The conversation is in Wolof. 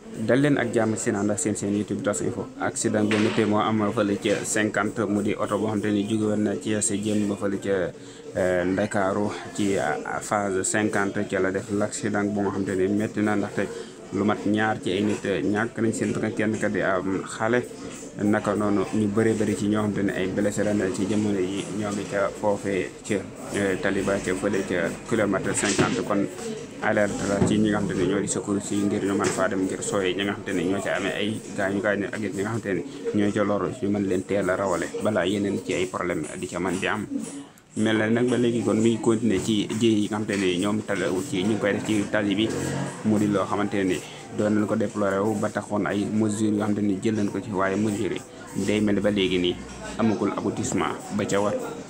dal leen ak jàmm seen ànd ak seen seen YouTube tas info accident bu métti moo am fële ca 50 mu di oto boo xam te ni jóge woon na ci sa jëm ba fële ca Ndakaaru ci phase 50 ca la def l' accident bu nga xam te ni métti na ndaxte lu mat ñaar ci ay nit ñàkk nañ seen bakkan kenn ka di am xale naka noonu ñu bëree bëri ci ñoo xam te ne ay blessé la ci jamono yi ñoo ngi ca foofee ca taliba ca fële ca kilomètre 50 kon alerte la ci ñi nga xam te ne ñoo di secours si ngir ñu mën faa dem ngir sooy ñi nga xam te ne ñoo ca amee ay gaañu gaañu ak it ñi nga xam te ne ñoo ca loru ñu mën leen teel a rawale balaa yeneen ci ay problème di ca mën di am mel na nag ba léegi kon mi ngi continuer ci ji yi nga xamante ne ñoom talawul ci ñu ngi koy def ci tali bi mu di loo xamante ne doon nañ ko déploré wu ba taxoon ay mesures yoo xamante ni jël nañ ko ci waaye mesures yi day mel ba léegi nii amagul aboutissement ba ca war